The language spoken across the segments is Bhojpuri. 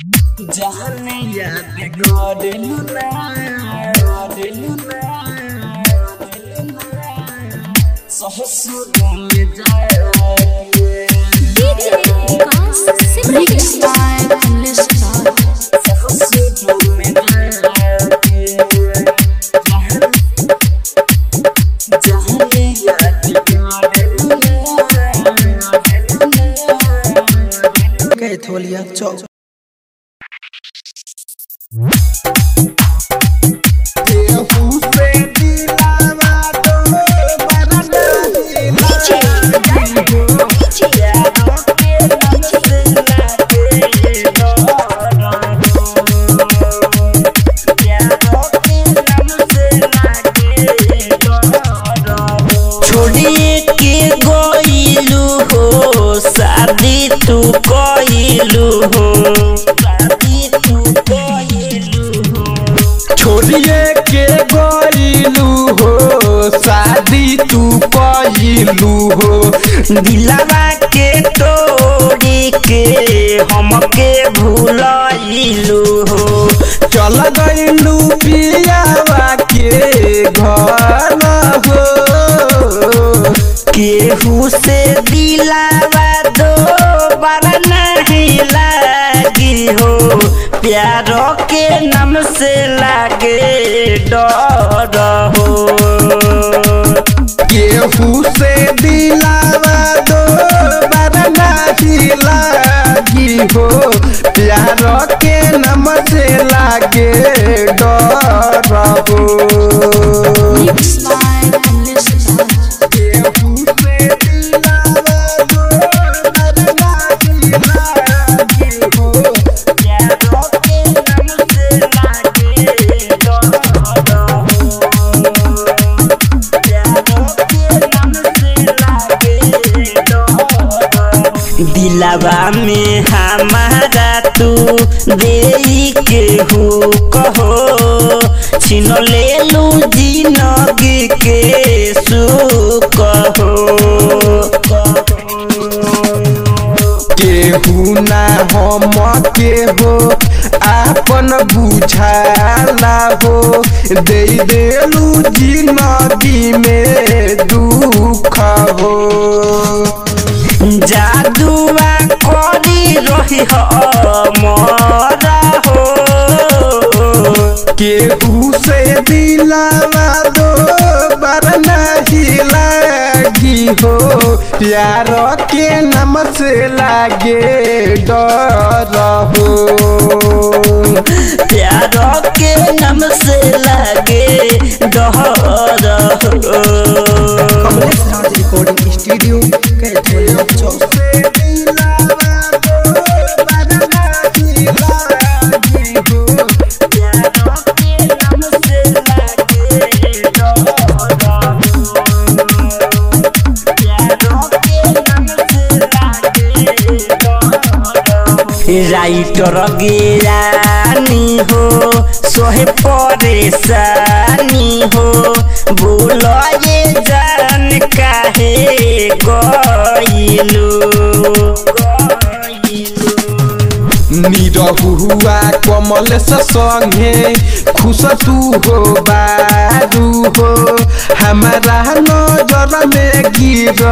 जाने याद करेलु ना करेलु ना सहसुर में जाए DJ Vikas Simran सहसुर में जाए जाने याद करेलु ना कैथोलिया चौक छोड़िए के गइलू हो शादी तू कइलू हो शादी तू कइलू हो छोड़िए के गइलू हो शादी तू कइलू हो दिलवा के तोड़ी के हमके भूलइलू हो चल गइलू पियावा के घर हो केहू से दिलावा दो बार नहीं लागी हो प्यारो के नाम से लागे डर हो केहू से दिलावा दो बार नहीं लागी हो प्यार के नम से लागे डर हो Mixed by Listener केहू से दिलावा दो बार नहीं लागी हो प्यारो के नाम से लागे डर हो प्यारो के नाम से लागे डर दिलवा में हमारा तू दे के हो कहो छिन ले लू जिंदगी के सुख हो केहू ना हम के हो आपन बुझाला हो दे देलू जिंदगी में दुख हो जादुआ करी रही हमारा हो केहू से दिलावा दो बार नहीं लागी हो प्यार के नम से लागे डर हो प्यार के नाम से लागे डर हो Kamlesh Raj recording studio Kaitholiya Chowk writer गिरानी हो सोहे परेशानी हो बोलो ये जान काहे गइलू निरहुआ कमल से संगे खुश तू हो बारू हो हमारा नजर में गिर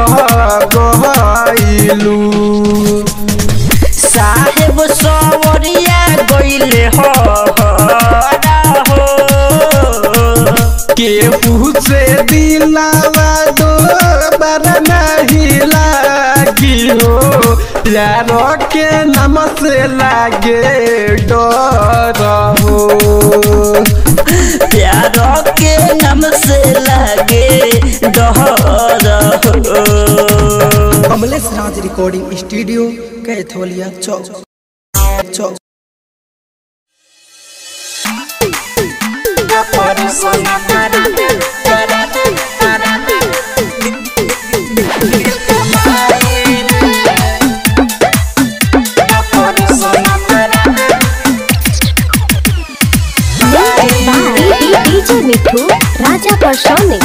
गइलू साहेब सवरिया गइले हो हो केहू से दिलावा दो बार नहीं लागी हो प्यार के नाम से लागे डर हो प्यार के नाम से लागे डर हो Kamlesh Raj recording studio Kaitholiya Chowk Chowk DJ Mithu Raja Parsauni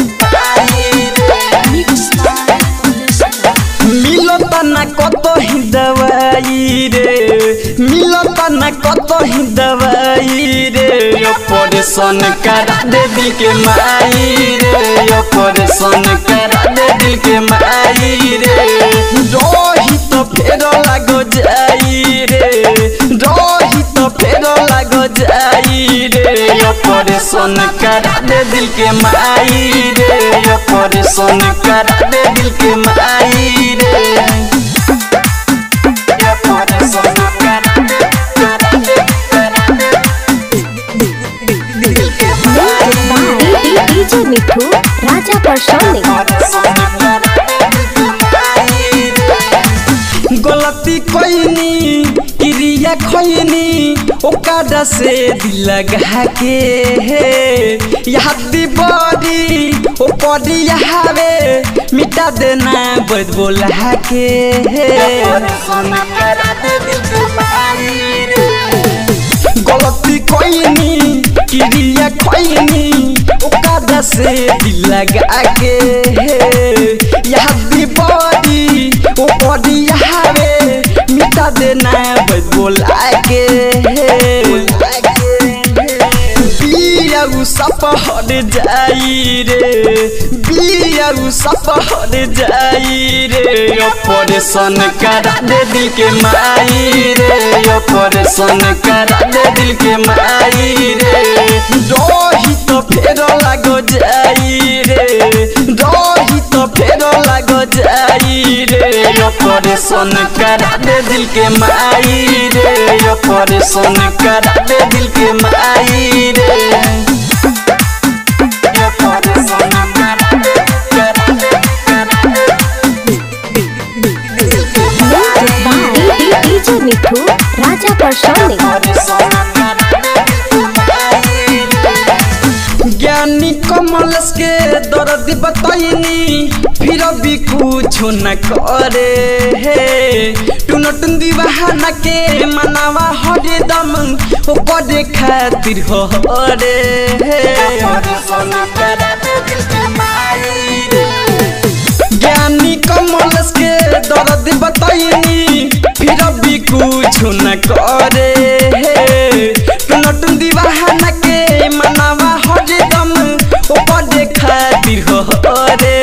मिलता ना कतो ही दवाई रे मिलता न न कतही दवाई रे ऑपरेशन करा दे दिल के माई रे ऑपरेशन करा दे दिल के माई रे रही तो फेरो लागो जाई रे रही तो फेरो लागो जाई रे ऑपरेशन करा दे दिल के माई रे ऑपरेशन करा दे दिल के माई रे ऑपरेशन करा दे करा दे करा दे दिल के डीजे मिठू राजा परसोनी गलती कोइनी क्रिया खोइनी ओकादा से दिल लगा के हे याद बड़ी ओ पड़ी हवे मिटा देना बद बोला के हे गलती कोइनी क्रिया खोइनी ओकादा से दिल लगा के हे याद बड़ी ओ पड़ी हवे मिटा देना बद बोला के बियाउ सपहर जाई रे बियाउ सपहर जाई रे ऑपरेशन करा दे दिल के माई रे ऑपरेशन करा दे दिल के माई रे रही तो फेरो लागो जाई रे रही तो फेरो लागो जाई रे ऑपरेशन करा दे दिल के माई रे ऑपरेशन करा दे दिल के माई रे ऑपरेशन करा दे करा दे करा दे डीजे मिठू राजा परसोनी ज्ञानी कमलस के दर्द बताइनी फिर भी कुछ न करे हे टुन टुन दीवाना के मनावा हरे दम ओ करे खातिर हो रे ज्ञानी कमलस के दर्द बताइनी फिर भी कुछ न करे हे टुन टुन दीवाना के मनावा हरे दम ओ करे खातिर हो रे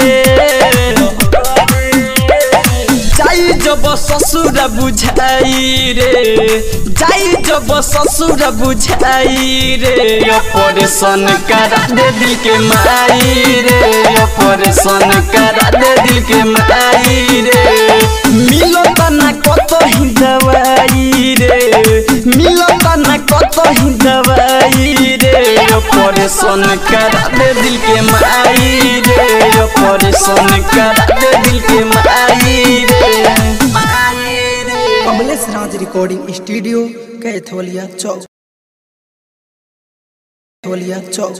जाई जब ससुर बुझाई रे जाई जब ससुर बुझाई रे ऑपरेशन करा दे दिल के माई रे ऑपरेशन करा दे दिल के माई रे मिलो तना कत ही दवाई रे मिलो तना कत ही दवाई रे ऑपरेशन करा दे दिल के माई रे ऑपरेशन करा दे दिल के माई रे Kamlesh Raj recording studio Kaitholiya Chowk Kaitholiya Chowk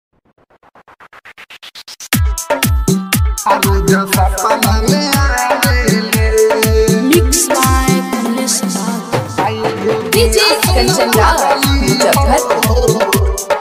mix by Kamlesh Raj DJ Kanchan Raj Muzaffarpur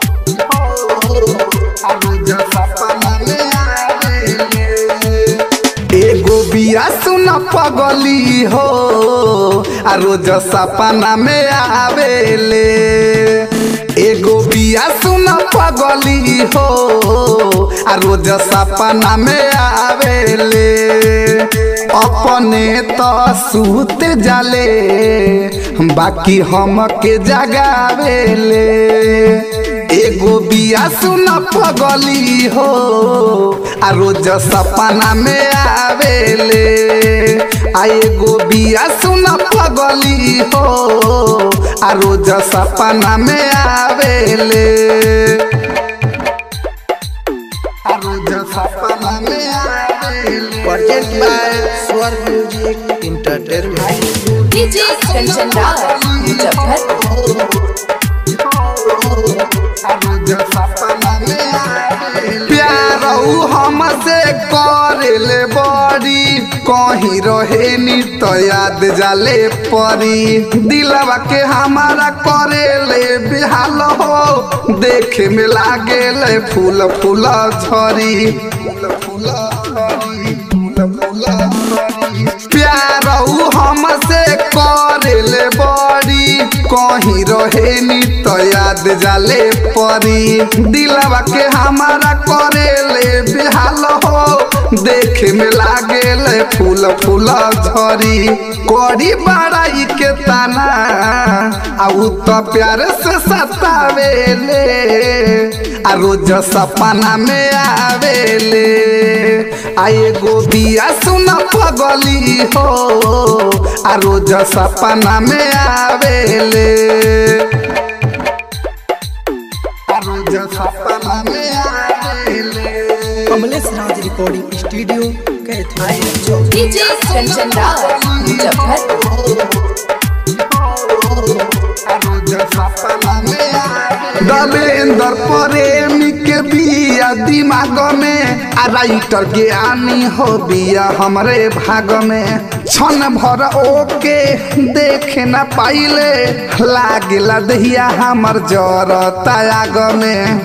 एगो बिया सुन पगली हो आ रोज सपना में आवेले एगो बिया सुन पगली हो आ रोज सपना में आवेले अपने तो सूत जाले बाकी हम के जगावेले एगो बिया सुन पगली हो आ रोज सपना में आवेले आ एगो बिया सुन पगली हो आ रोज सपना में आवेले आ रोज सपना में आवेले present by Swar music entertainment DJ Kanchan Raj Muzaffarpur प्यार हमसे करेले बड़ी कहीं रहे नी तो याद जाले परी दिलवा के हमारा करेले बेहाल हो देखे में लागेले फूल फूल झरी फूल फूल झरी फूल फूल झरी प्यार हमसे करेले बड़ी कहीं रहे नी तो याद जाले परी दिलवा के हमारा करे ले बेहाल हो देखे में लागे ले फूल फूल झरी करी बड़ाई के ताना आउ तो प्यार से सतावेले आ रोज सपना में आवेले आए गो बिया सुन पगली हो आ रोज सपना में आवेले आ रोज सपना में आवेले Kamlesh Raj recording studio Kaitholiya Chowk DJ Kanchan Raj Muzaffarpur Dalendar Premi के बिया दिमाग में आ राइटर ज्ञानी हो बिया हमरे भाग में क्षण भर ओके देखे न पाइले लागेला दहिया हमर जर त्याग में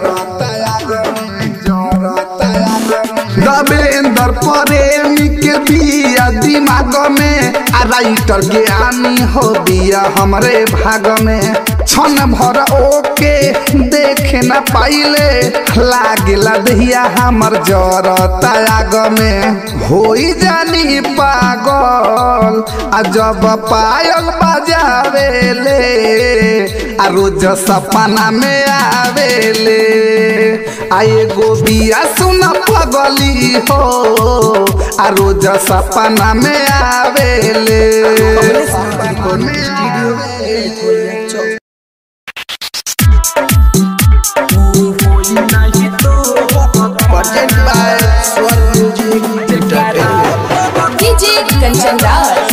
दबेंदर प्रेमी के बिया दिमाग में आ राइटर ज्ञानी हो बिया हमरे भाग में क्षण भर ओके देखे न पाइले लागेला दहिया हमर जर त्याग में होई जानी पागल आ जब पायल बजावेले आ रोज सपना में आवेले आए गो बिया सुन पगली हो आ रोज सपना में आवेले Kamlesh Raj recording studio Kaitholiya Chowk present by Swar music entertainment DJ Kanchan Raj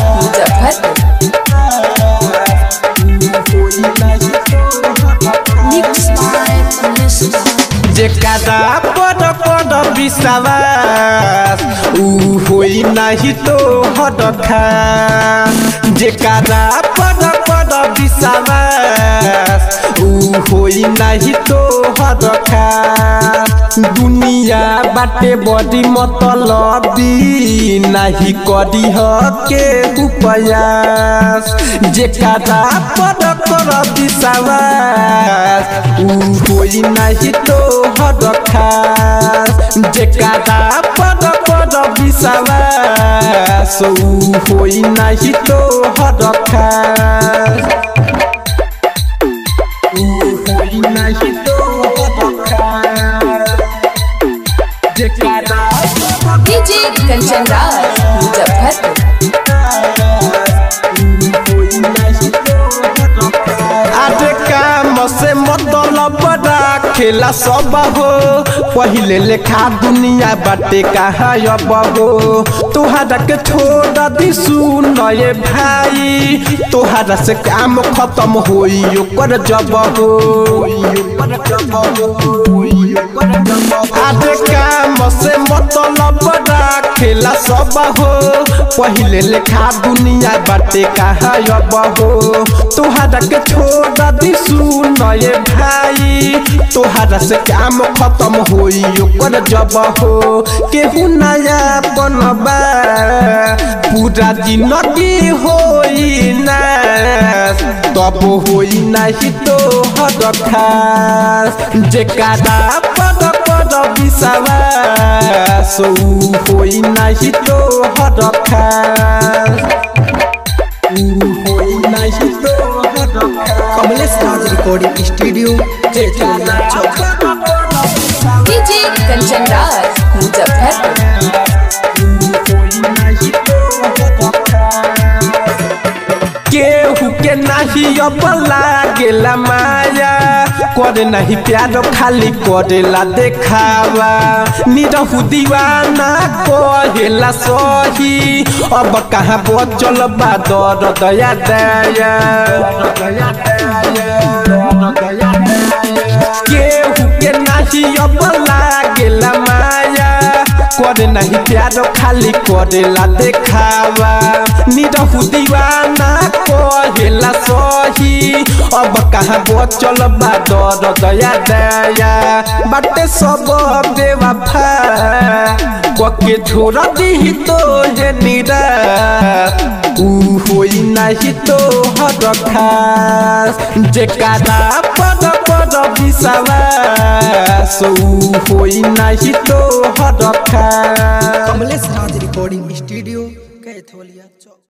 Muzaffarpur mix by Kamlesh जेकरा पद पद विश्वास ऊ होई नाही तो हडखा जेकरा पद पद विश्वास ऊ होई नाही तो हडखा दुनिया बाटे बड़ी मतलबी नाही करी हके उपयास जेकरा पद पद विश्वास ऊ होई नाही तो हडखास जेकरा पद पद विश्वास ऊ होई नाही तो हडखास ऊ होई नाही तो हडखास जेकरा डीजे कंचन राज मुजफ्फरपुर आटे काम से मतलब बड़ा खेला सब हो पहिले लेखा दुनिया बाटे कहाँ अब हो तुहरा के छोड़ दी सुन ये भाई तुहरा से काम खत्म होई ओकर जब हो आटे काम से मतलब बड़ा खेला सब हो पहिले लेखा दुनिया बाटे कहाँ अब हो तुहरा के छोड़ दी सुन ये भाई तुहरा से काम खत्म होई ओकर जब हो केहू नया बनबा पूरा जिंदगी होई ना तब होई नाही तो हद खास जेकरा पद पद विश्वास ऊ होई नाही तो हद खास ऊ होई नाही तो हद खास Kamlesh Raj recording studio Kaitholiya Chowk DJ Kanchan Raj Muzaffarpur केहू के नाही अब लागेला माया करे नहीं प्यार खाली करेला देखावा निरहु दीवाना कहेला सही अब कहाँ बचल बा दर दया दया केहू के नाही अब लागेला माया करे नहीं प्यार खाली करेला देखावा निरहु दीवाना कहेला सही अब अब कहाँ बचल बा दर दया दया बाटे सब बेवफा कके छोड़ दी तो हे निरा ऊ होई नाही तो हर खास जेकारा पद पद विश्वास ऊ होई नाही तो हर खास कमलेश राज रिकॉर्डिंग स्टूडियो कैथोलिया चौक